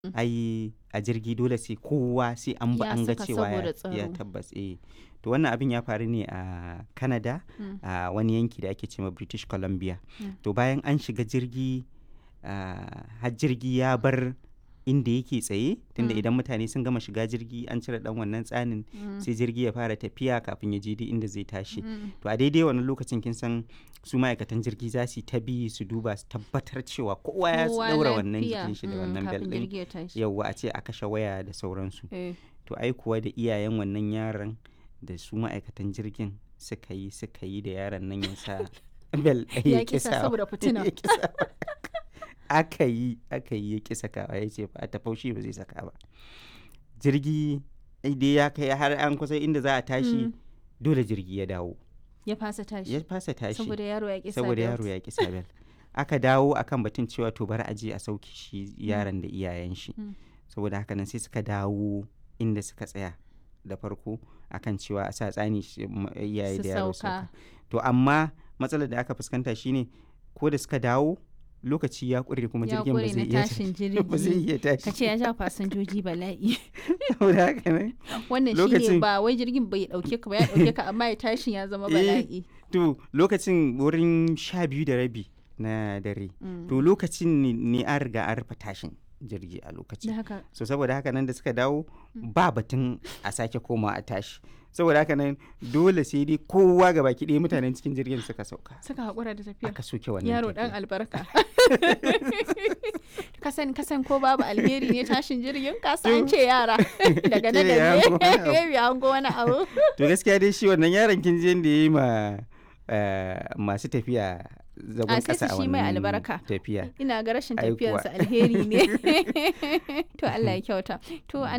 ai a jirgi dole sai kowa sai an ba Ya an ga saka cewa saboda ya, tsaro. ya tabbas eh to wannan abin ya faru ne a Canada Mm. a wani yanki da ake cewa British Columbia Mm. to bayan an shiga jirgi ah, har jirgi ya bar inda yake tsaye tunda Mm. idan mutane sun gama shiga jirgi an cire dan wannan tsanin Mm. sai jirgi ya fara tafiya kafin ya je duk inda zai tashi Mm. to a daidai wannan lokacin kin san su ma'aikatan jirgi za su yi ta bi su duba su tabbatar cewa kowa ya Kowa daura wannan lafiya. jikin shi da Mm, wannan bel kafin din jirgi ya tashi. yauwa a ce a kashe waya da sauransu Eh. to ai kuwa da iyayen wannan yaron da su ma'aikatan jirgin suka yi suka yi da yaron nan ya sa bel ɗaya Ya kisa saboda fitina. ya kisa aka yi aka yi ya kisa kawa ya ce ba a tafaushi ba zai saka ba jirgi dai ya kai har an kusa inda za a tashi Mm. dole jirgi ya dawo Ya fasa tashi. ya fasa tashi Saboda yaro ya kisa saboda yaro ya ƙi sabel aka dawo akan batun cewa to bari a je a sauke shi yaron da iyayen shi Mm. saboda haka nan sai suka dawo inda suka tsaya da farko akan cewa a sa tsani shi- m- iyaye Su da yaro sauka. sauka to amma matsalar da aka fuskanta shine ko da suka dawo lokaci ya ƙure kuma Ya jirgin ba ƙure zai na iya tashin ba zai jirgi. iya tashi Ka ce ya ja fasinjoji bala'i. saboda haka nan Wannan Lokacin- shine ba wai jirgin bai dauke ka ba ya dauke ka amma ya tashin ya zama Eh, bala'i. to lokacin wurin sha biyu da rabi na dare Mm. to lokacin ne- ne an riga an rufe tashin jirgi a lokacin Da haka so saboda haka nan da suka dawo ba batun a sake koma a tashi saboda haka nan dole sai dai kowa ga baki ɗaya mutanen cikin jirgin suka sauka suka haƙura da tafiya. aka soke wannan Yaro tafiya. dan albarka. kasan kasan ko babu alheri ne tashin jirgin kasa an ce yara daga nan Kila ya da hango wani abu. ne ya hango wani abu. to gaskiya dai shi wannan yaron kin je da ya yi ma eh, masu tafiya zagon A sai kasa su a shi mai wannan albarka. tafiya Ina ga rashin Ai kuwa. tafiyarsa alheri ne. to Allah ya kyauta. To a